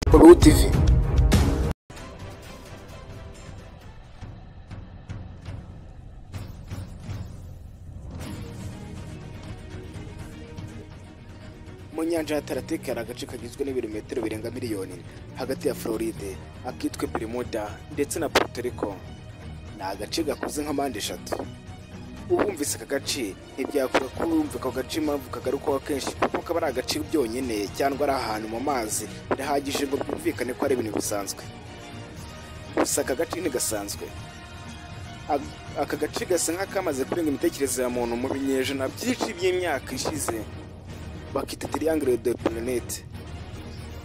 Blue Tv mu nyanja ya Atlantique hari agace kagizwe n'ibirometero birenga miliyoni hagati ya Floride akitwa Bermuda ndetse na Puerto Rico ni agace gakuze nka mpande eshatu ubumvise aka gace ntibyakura kuba wumva ako gace impamvu kagarukwaho kenshi kuko kaba ari agace byonyine cyangwa ari ahantu mu mazi bidahagije ngo byumvikane ko ari ibintu bisanzwe gusa aka gace ntigasanzwe Ag- aka gace gasa nk'akamaze kurenga imitekerereze ya muntu mu binyejana byinshi by'imyaka ishize bakita triangle de planete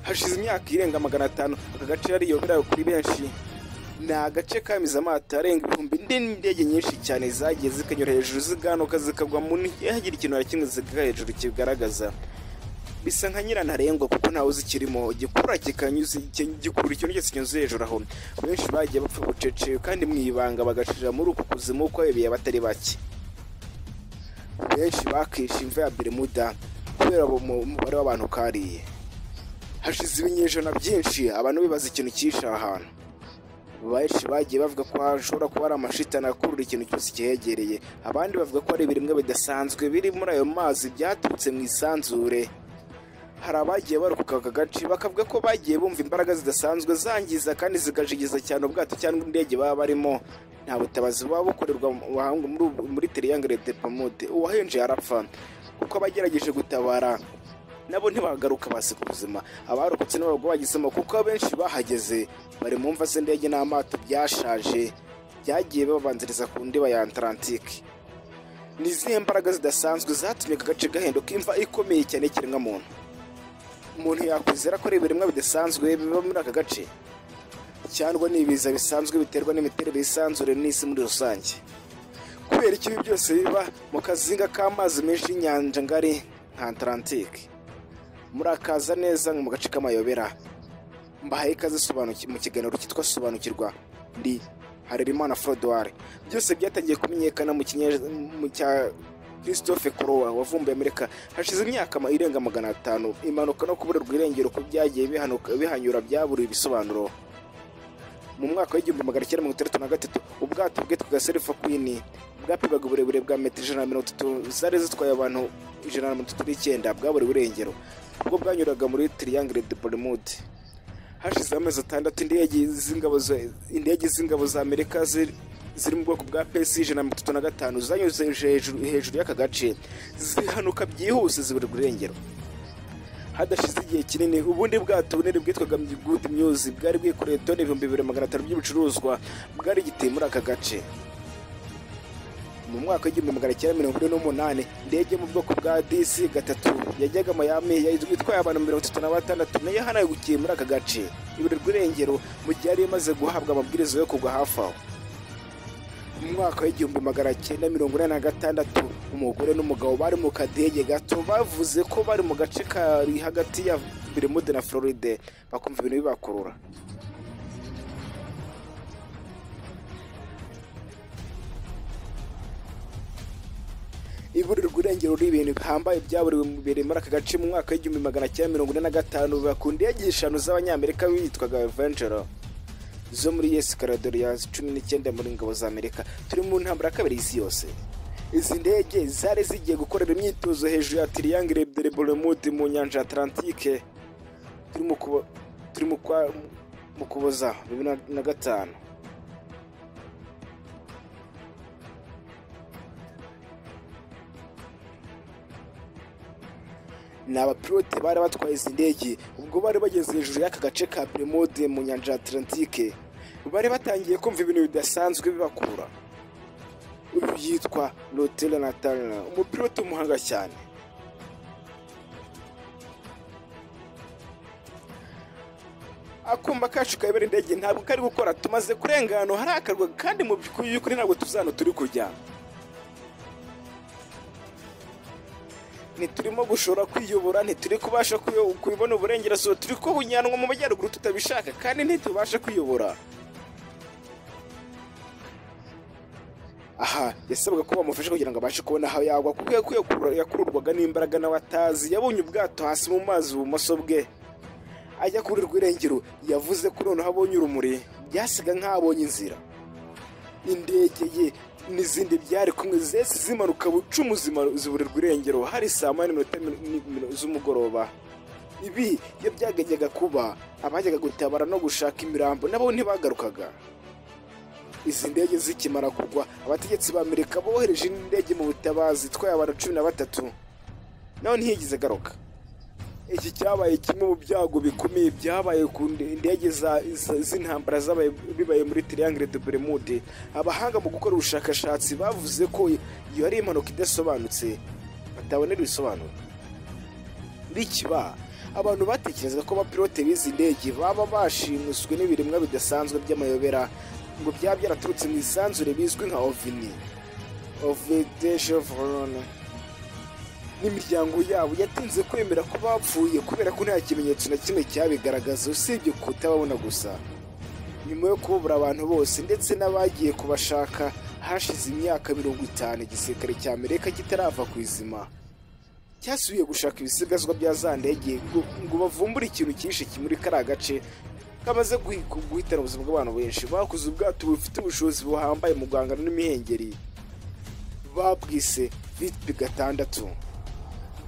hashize imyaka irenga magana atanu aka gace yariyobera kuri benshi ni agace kamize amato arenga ibihumbi n'indege nyinshi cyane zagiye zikanyura hejuru ziganuka zikagwa mu ntihagire ikintu na kimwe ziga hejuru kigaragaza bisa nka nyirantarengwa kuko ntawe uzikirimo igikura kikanyuze iki- gikurura ikintu cyose kinyuze hejuru aho benshi bagiye bapfa bucece kandi mu ibanga bagashira muri uku kuzimu uko bibeye abatari bake benshi bakishe imva ya Bermuda kubera ubu mu- umubare w'abantu kariye hashize ibinyejana byinshi abantu bibaza ikintu cyishe aha hantu benshi bagiye bavuga ko hashobora kuba ari amashitani akurura ikintu cyose kihegereye abandi bavuga ko hari ibiremwa bidasanzwe biri muri ayo mazi byaturutse mu isanzure hari abagiye barokoka aka gace bakavuga ko bagiye bumva imbaraga zidasanzwe zangiza kandi zigajigiza cyane ubwato cyangwa indege baba barimo nta butabazi buba bukorerwa mu- ahanga muri ubu- muri teriyangire de pamude uwahenje yarapfa kuko abagerageje gutabara nabo ntibagaruka basiga ubuzima abarokotse n'abagwa bagisemo kuko abenshi bahageze bari mu mva z'indege n'amato byashaje byagiye babanziriza ku ndiba ya Atlantike ni izihe mbaraga zidasanzwe zatumye aka gace gahinduka imva ikomeye cyane y'ikiremwamuntu umuntu yakwizera ko ari ibiremwa bidasanzwe biba muri aka gace cyangwa ni ibiza bisanzwe biterwa n'imiterere y'isanzure n'isi muri rusange kubera ikibi byose biba mu kazinga k'amazi menshi y'inyanja ngari nka Atlantike murakaza neza mu gace k'amayobera mbahaye ikaze sobanuki- mu kiganiro cyitwa sobanukirwa ndi harerimana forodwari byose byatangiye kumenyekana mu kinye- mu cya christophe kurowa wavumbuye amerika hashize imyaka ma- irenga magana atanu impanuka no kuburirwa irengero ko byagiye bihanuka- bihanyura byaburiwe ibisobanuro mu mwaka w'igihumbi magana cyenda mirongo itandatu na gatatu ubwato bwitwaga serifa kwini bwapimaga uburebure bwa metero ijana na mirongo itatu zari zitwaye abantu ijana na mirongo itatu n'icyenda bwaburiwe irengero ubwo bwanyuraga muri triangle de bermude hashize amezi atandatu indege z'ingabo za- indege z'ingabo za amerika ziri ziri mu bwoko bwa pesi ijana na mirongo itatu na gatanu zanyuze hejuru hejuru y'aka gace zihanuka byihuse ziburirwa irengero hadashize igihe kinini ubundi bwato bunini bwitwaga good news bwari bwikoreye toni ibihumbi bibiri magana atanu by'ibicuruzwa bwari giteye muri aka gace mu mwaka w'igihumbi magana cyenda mirongo ine n'umunani indege yo mu bwoko bwa disi gatatu yajyaga mayami yari itwaye abantu mirongo itatu na batandatu nayo yahanagukiye muri aka gace iburirwa irengero mu gihe yari imaze guhabwa amabwiriza yo kugwa hafi aho mu mwaka w'igihumbi magana cyenda mirongo inani na gatandatu umugore n'umugabo bari mu kadege gato bavuze ko bari mu gace kari hagati ya Bermude na Floride bakumva ibintu bibakurura iburirwa irengero n'ibintu bihambaye byaburiwe mu birere muri aka gace mu mwaka w'igihumbi magana cyenda mirongo ine na gatanu ku ndege eshanu z'abanyamerika bitwaga Avenger zo muri yesi karadoriya cumi n'icyenda muri ngabo za amerika turi mu ntambara ya kabiri y'isi yose izi ndege zari zigiye gukorera imyitozo hejuru ya triangle de bermude mu nyanja ya atlantike turi mu kubo- turi mu kwa- mu kuboza bibiri na- na gatanu ni abapilote bari batwaye izi ndege ubwo bari bageze hejuru y'aka gace ka Bermude mu nyanja ya Atlantike bari batangiye kumva ibintu bidasanzwe bibakurura uyu yitwa Rotella Natalina umupilote w'umuhanga cyane akumba kacu kayobora indege ntabwo kari gukora tumaze kurenga ahantu hari akarwa kandi mu by'ukuri ntabwo tuzano turi kujya ntiturimo gushobora kwiyobora ntituri kubasha kuyo- kubibona uburengerazuba turi kubunyanwa mu majyaruguru tutabishaka kandi ntitubasha kwiyobora aha yasabwaga ko bamufasha kugira ngo abashe kubona aho yagwa kuko yakuye- yakururwaga n'imbaraga n'abatazi yabonye ubwato hasi mu mazi ibumoso bwe ajya kuri rwirengero yavuze ko noneho abonye urumuri byasiga nk'abonye inzira indege ye n'izindi byari kumwe zese zimanuka bucumu zima- zibura rwirengero hari saa moya n'iminota mi- mi- mi- z'umugoroba ibi iyo byagajyaga kuba abajyaga gutabara no gushaka imirambo nabo ntibagarukaga izi ndege zikimara kugwa abategetsi b'amerika bohereje indi ndege mu butabazi itwaye abantu cumi na batatu nawe ntiyigeze agaruka iki cyabaye kimwe mu byago bikomeye byabaye ku nde- indege za- za- z'intambara zabaye bibaye muri triangle de bermude abahanga mu gukora ubushakashatsi bavuze ko iyo ari impanuka idasobanutse batabonera ibisobanuro bikiba abantu batekerezaga ko abapilote b'izi ndege baba bashimuswe n'ibiremwa bidasanzwe by'amayobera ngo byaba byaraturutse mu isanzure bizwi nka ovini ovideje vorone n'imiryango yabo yatinze kwemera ko bapfuye kubera ko nta kimenyetso na kimwe cyabigaragaza usibye kutababona gusa nyuma yo kubura abantu bose ndetse n'abagiye kubashaka hashize imyaka mirongo itanu igisirikare cya amerika kitarava ku izima cyasubiye gushaka ibisigazwa bya za ndege ngo- ngo bavumbure ikintu cyinshi kimuri kariya gace kamaze guhi- gu- guhitana ubuzima bw'abantu benshi bakoze ubwato bufite ubushobozi buhambaye mu guhangana n'imihengeri babwise vitp gatandatu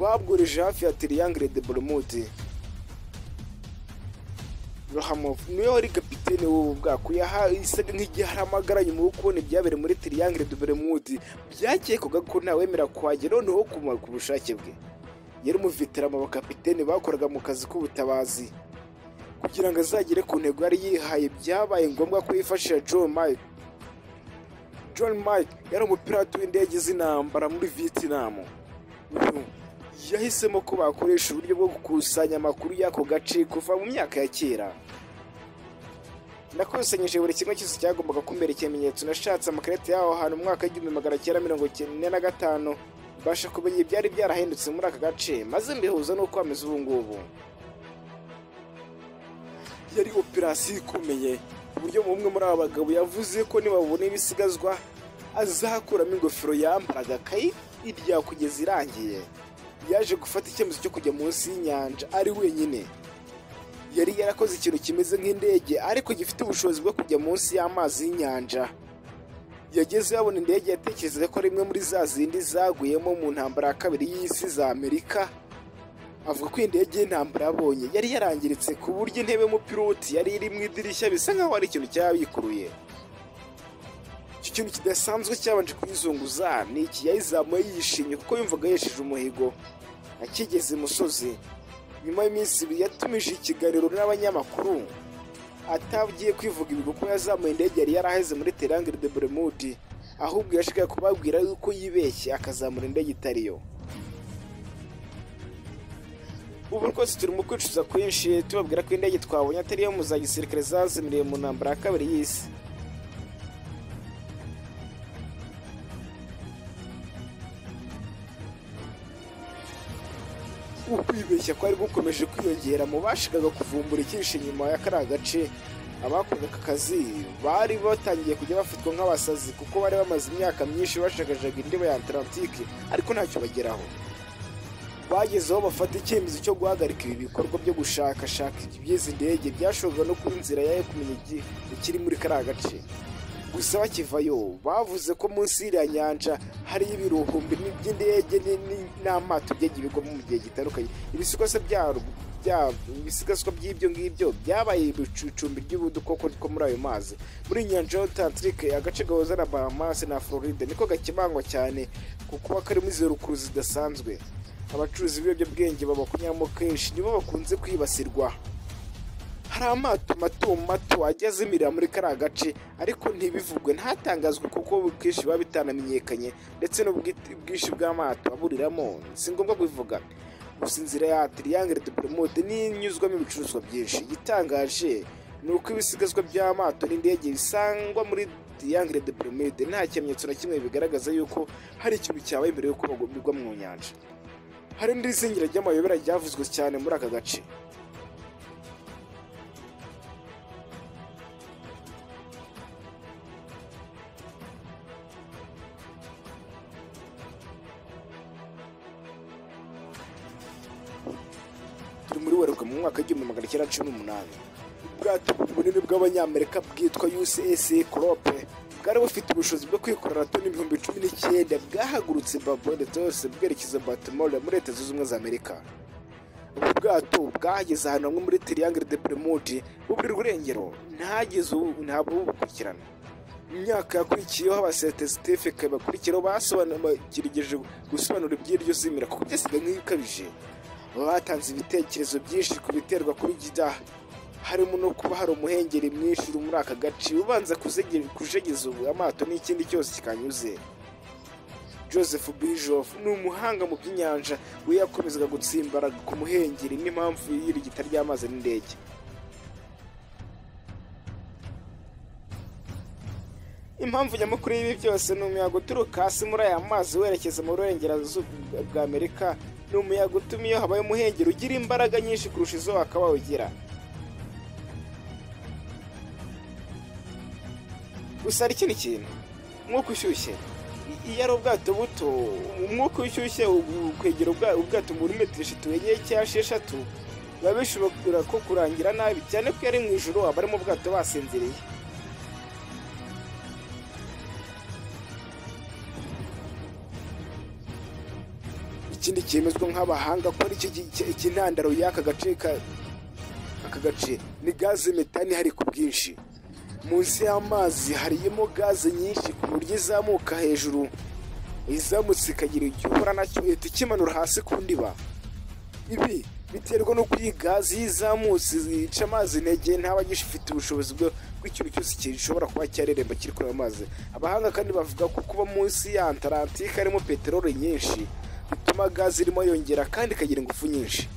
babworeje hafi ya triangle de bermude Rahamov niwe wari kapitene w'ubu bwato yaha isaga nk'igihe hari amagara nyuma yo kubona ibyabereye muri Triangle de Bermude byakekwaga ko ntawemera kuhagera noneho kumara ku bushake bwe yari umuveterama bakapitene bakoraga mu kazi k'ubutabazi kugira ngo azagere ku ntego yari yihaye byabaye ngombwa ko yifashisha John Mike John Mike yari umupirati w'indege z'intambara muri Vietnam uyu yahisemo ko bakoresha uburyo bwo gukusanya amakuru y'ako gace kuva mu myaka ya kera nakusanyije buri kimwe cyose cyagombaga kumbera ikimenyetso nashatse amakarita y'aho hantu mu mwaka w'igihumbi magana cyenda mirongo cyenda na gatanu mbasha kumenya ibyari byarahindutse muri aka gace maze mbihuza n'uko hameze ubu ngubu yari operasiyo ikomeye ku buryo umwe muri aba bagabo yavuze ko nibabona ibisigazwa azakuramo ingofero yambaraga akayirya kugeza irangiye yaje gufata icyemezo cyo kujya munsi y'inyanja ari wenyine yari yarakoze ikintu kimeze nk'indege ariko gifite ubushobozi bwo kujya munsi y'amazi y'inyanja yageze yabona indege yatekerezaga ko ari imwe muri za zindi zaguyemo mu ntambara ya kabiri y'isi za amerika avuga ko indege y'intambara yabonye yari yarangiritse ku buryo intebe y'umupiloti yari iri mu idirishya bisa nkaho hari ikintu cyayabikuruye icyo kintu kidasanzwe cyabanje kuyizunguza ni iki yayizamuye yishimye kuko yumvaga yesheje umuhigo akigeze imusozi nyuma y'iminsi ibiri yatumije ikiganiro n'abanyamakuru atagiye kwivuga ibigwi kuko yazamuye indege yari yaraheze muri terangire de bermude ahubwo yashakaga kubabwira yuko yibeshye akazamura indege itari yo ubu rwose turi mu kwicuza kwinshi tubabwira ko indege twabonye atari iyo mu za gisirikare zazimiriye mu ntambara ya kabiri y'isi ukwibeshya kwari gukomeje kwiyongera mu bashikaga kuvumbura icyinshi nyuma ya kariya gace abakoraga aka kazi bari batangiye kujya bafatwa nk'abasazi kuko bari bamaze imyaka myinshi bashagajaga indiba ya atlantike ariko ntacyo bageraho bagezeho bafata icyemezo cyo guhagarika ibi bikorwa byo gushakashaka iby'izi ndege byashoboraga no kuba inzira yayo kumenya igi- ikiri muri kariya gace gusa bakivayo bavuze ko munsi y'iriya nyanja hariyo ibiruhumbi ni- by'indege ni- ni- n'amato byagiye bigwamo mu gihe gitandukanye ibisigazwa byarwo bya- ibisigazwa by'ibyo ngibyo byabaye ibicumbi by'udukoko two muri ayo mazi muri nyanja y'Atlantique agace gahuza na Bahamas na Floride niko gakemangwa cyane ku kuba karimo izo rukuru zidasanzwe abacuruzi b'ibiyobyabwenge babakunyamo kenshi nibo bakunze kwibasirwa hari amato mato mato ajya azimirira muri kariya gace ariko ntibivugwe ntatangazwe kuko ubwinshi biba bitanamenyekanye ndetse n'ubwit- ubwinshi bw'amato aburiramo si ngombwa kubivuga gusa inzira ya triangle de bermude n'inyuzwamo ibicuruzwa byinshi igitangaje ni uko ibisigazwa by'amato n'indege bisangwa muri triangle de bermude nta kimenyetso na kimwe bigaragaza yuko hari ikintu cyabaye mbere y'uko bagwa- bigwa mu nyanja hari n'izingiro ry'amayobera ryavuzwe cyane muri aka gace buri muri werurwe mu mwaka w'igihumbi magana cyenda cumi n'umunani ubwato bunini bw'abanyamerika bwitwa ucs corope bwari bufite ubushobozi bwo kwikorera toni ibihumbi cumi n'icyenda bwahagurutse babone yose bwerekeza batimore muri leta zunze ubumwe za amerika ubu bwato bwageze ahantu hamwe muri tiriyangere de peremude buri rurengero ntageze ubu ntabwo bubukurikirana mu myaka yakurikiyeho abasetesitefe bakurikiraho basobanukirigije gusobanura iby'iryo zimira kuko byasiga nk'ibikabije batanze ibitekerezo byinshi ku biterwa kuri gida harimo no kuba hari umuhengeri mwinshi uri muri aka gace ubanza kuzege- kujegeza ubu amato n'ikindi cyose kikanyuze joseph bijof ni umuhanga mu by'inyanja we yakomezaga gutsimbara ku muhengeri n'impamvu y'irigita ry'amazi n'indege impamvu nyamukuru y'ibi byose ni umuyaga uturuka hasi muri aya mazi werekeza mu burengerazuba bwa amerika ni umuyaga utuma iyo habaye umuhengeri ugira imbaraga nyinshi kurusha izo wakaba ugira gusa hari ikindi kintu umwuka ushyushye I- iyo ari ubwato buto umwuka ushyushye u- kwegera ubwa- ubwato muri metero eshatu enye cyangwa esheshatu biba bishobora ko kurangira nabi cyane ko iyo ari mu ijoro abari mu bwato basinziriye ikindi cyemezwa nk'abahanga ko aricyo ki- ki- ikintandaro y'aka gace ka- aka gace ni gaze metani hari ku bwinshi munsi y'amazi harimo gaze nyinshi ku buryo izamuka hejuru izamutse ikagira igihe uhura nacyo ihita ikimanura hasi ku ndiba ibi biterwa n'uko iyi gaze iyo izamutse ica amazi intege ntaba agifite ubushobozi bwo bw'ikintu cyose gishobora kuba cyareremba kiri kuri ayo mazi abahanga kandi bavuga ko kuba munsi ya antarantike harimo peteroli nyinshi bituma gaze irimo yongera kandi ikagira ingufu nyinshi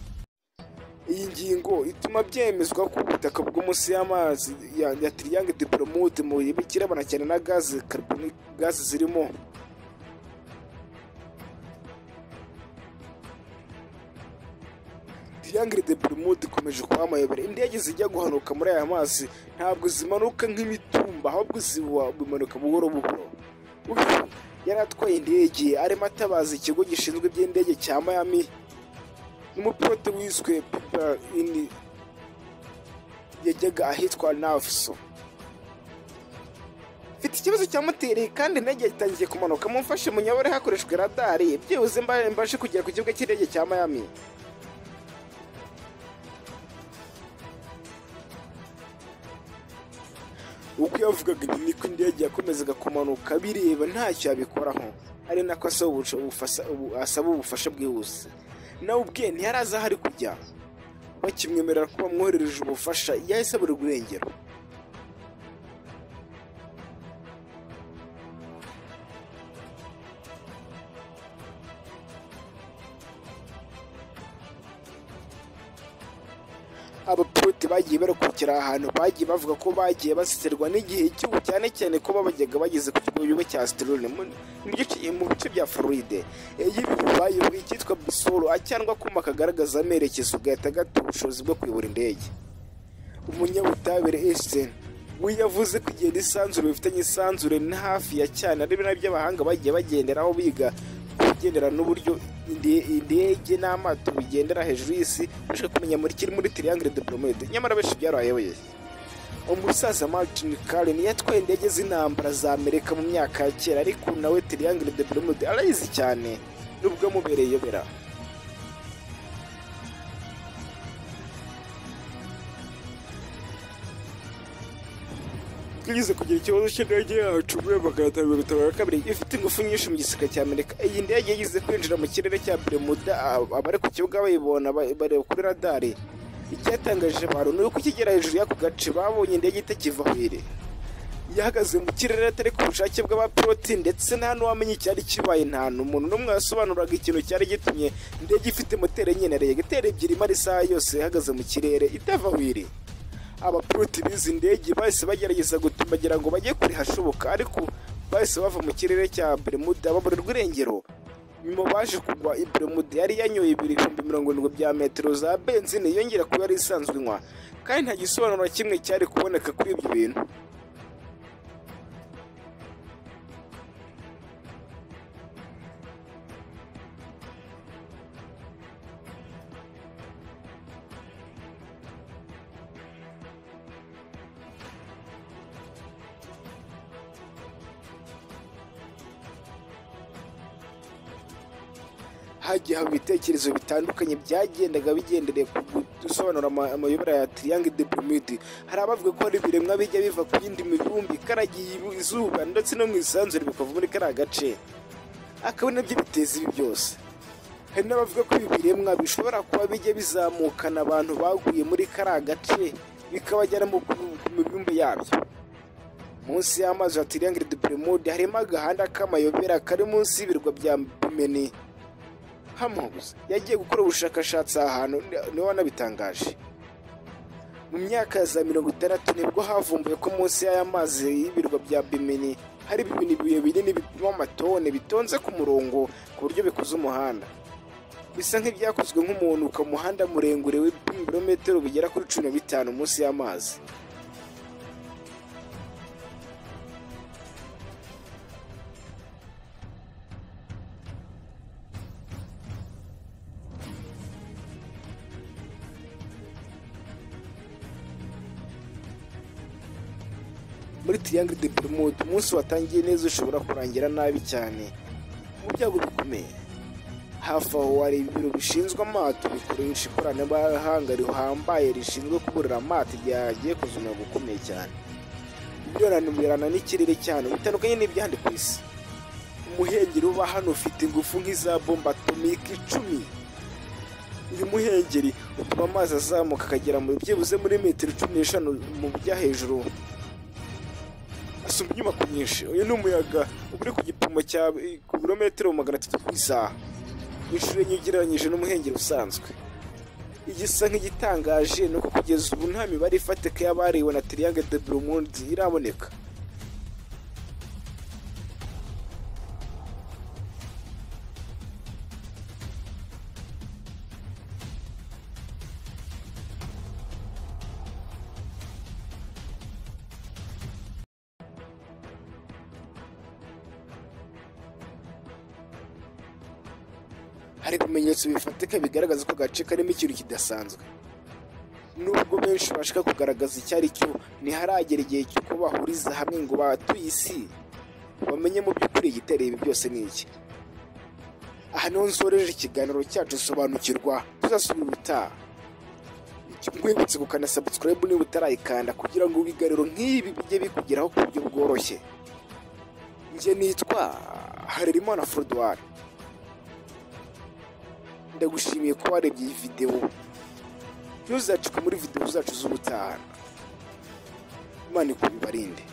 iyi ngingo ituma byemezwa ko ubutaka bwo munsi y'amazi ya, ya triangle diplomate mu bihe bikirabana cyane na gaze carbonic gaze zirimo triangle diplomate ikomeje kuba amayobera indege zijya guhanuka muri aya mazi ntabwo zimanuka nk'imitumba ahubwo ziba bimanuka buhoro buhoro uyu yari atwaye indege arimo atabaza ikigo gishinzwe iby'indege cya miami n'umupilote wiswe Piper ini yajyaga ahitwa nafuso mfite ikibazo cya moteri kandi indege itangiye kumanuka mumfashe munyobore hakoreshejwe radari byibuze mba- mbashe kugera ku kibuga cy'indege cya miami uko yavugaga ibi niko indege yakomezaga kumanuka bireba ntacyo yabikoraho ari nako asaba ubusho- ubufasa- ubu- asaba ubufasha bwihuse nawe ubwe ntiyarazi aho ari kujya bakimwemerera ko bamwoherereje ubufasha yahise abura urwengero abapilote bagiye barekurikira ahantu bagiye bavuga ko bagiye basiterwa n'igihe cy'ubu cyane cyane ko babajyaga bageze ku kigo cya Asterone mu mu gice- mu bice bya Floride iyo ibi bibaye buri icyitwa bisoro cyangwa akuma kagaragaza amerekezo gahita gata ubushobozi bwo kuyobora indege umunyabutabire Einstein we yavuze ko igihe n'isanzure bifitanye isanzure ni hafi ya cyane ari nabyo abahanga bagiye bagenderaho biga kugendera n'uburyo inde- indege n'amato bigendera hejuru y'isi bashaka kumenya muri kiri muri triangle diplomate nyamara benshi byarayoboye umusaza Martin Karen yatwaye indege z'intambara za Amerika mu myaka ya kera ariko ubu nawe triangle diplomate arayizi cyane nubwo amubereye iyobera twigeze kugira ikibazo cy'indege yacu muri magana atanu mirongo itanu na kabiri ifite ingufu nyinshi mu gisirikare cya amerika iyi ndege yigeze kwinjira mu kirere cya bermuda ab- abari ku kibuga bayibona ba- bareba kuri radari icyatangaje abantu ni uko ikigera hejuru y'ako gace babonye indege itakiva aho iri yahagaze mu kirere atari ku bushake bw'abapiloti ndetse nta n'uwamenye icyari kibaye nta n'umuntu n'umwe wasobanuraga ikintu cyari gitumye indege ifite moteri enye na regiteri ebyiri imara isaha yose ihagaze mu kirere itava aho iri abapiloti b'izi ndege bahise bagerageza gutumbagira ngo bajye kure hashoboka ariko bahise bava mu kirere cya Bermuda baburerwa irengero nyuma baje kugwa i Bermuda yari yanyoye ibihumbi mirongo irindwi bya metero za benzine yongera kuba yari isanzwe inywa kandi nta gisobanuro na kimwe cyari kuboneka kuri ibyo bintu hagiye haba ibitekerezo bitandukanye byagendaga bigendereye ku gusobanura ama- amayobera ya triangle de Bermude hari abavuga ko hari ibiremwa bijya biva ku yindi mibumbe ikaragiye ibu- izuba ndetse no mu isanzure bikava muri kariya gace akaba nabyo biteza ibi byose hari n'abavuga ko ibi biremwa bishobora kuba bijya bizamukana abantu baguye muri kariya gace bikabajyana mu ku- ku mibumbe yabyo munsi y'amazi ya Triangle de Bermude harimo agahanda k'amayobera kari munsi y'ibirwa bya Bimini. Hamhuis yagiye gukora ubushakashatsi aha hantu niwe wanabitangaje. Mu myaka ya za mirongo itandatu nibwo havumbuwe ko munsi y'aya mazi y'ibirwa bya Bimini hari bibini biye binini bipima amatone bitonze ku murongo ku buryo bikoze umuhanda. Bisa nk'ibyakozwe nk'umuntu ku muhanda murengure w'ibirometero bigera kuri cumi na bitanu munsi y'amazi. muri Triangle de Bermude umunsi watangiye neza ushobora kurangira nabi cyane mu byago bikomeye hafi aho hari ibiro bishinzwe amato bikoresha ikoranabuhanga rihambaye rishinzwe kuburira amato igihe yagiye kuza umuyaga ukomeye cyane birananumirana n'ikirere cyane bitandukanye n'iby'ahandi ku isi umuhengeri uba hano ufite ingufu nk'iza bomba atomike icumi uyu muhengeri utuma amazi azamuka akagera mu byibuze muri metero cumi n'eshanu mu bujya hejuru asumba inyubako nyinshi uyu ni umuyaga uba uri ku gipimo cya ku birometero magana atatu ku isaha inshuro enye ugereranyije n'umuhengeri usanzwe igisa nk'igitangaje ni uko kugeza ubu nta mibare ifatika y'abariwe na triangle de Bermude iraboneka hari ibimenyetso bifatika bigaragaza ko agace karimo ikintu kidasanzwe nubwo benshi bashaka kugaragaza icyo ari cyo ntiharagera igihe cy'uko bahuriza hamwe ngo batuye isi bamenye mu by'ukuri igitera ibi byose ni iki aha niho nsoreje ikiganiro cyacu sobanukirwa tuzasubira ubutaha nkwibutse gukanda subscribe niba utarayikanda kugira ngo ibiganiro nk'ibi bijye bikugeraho ku buryo bworoshye njye nitwa harerimana forodwari ndagushimiye ko warebye iyi videwo ntuzacikwe muri videwo zacu z'ubutaha imana ikubibarinde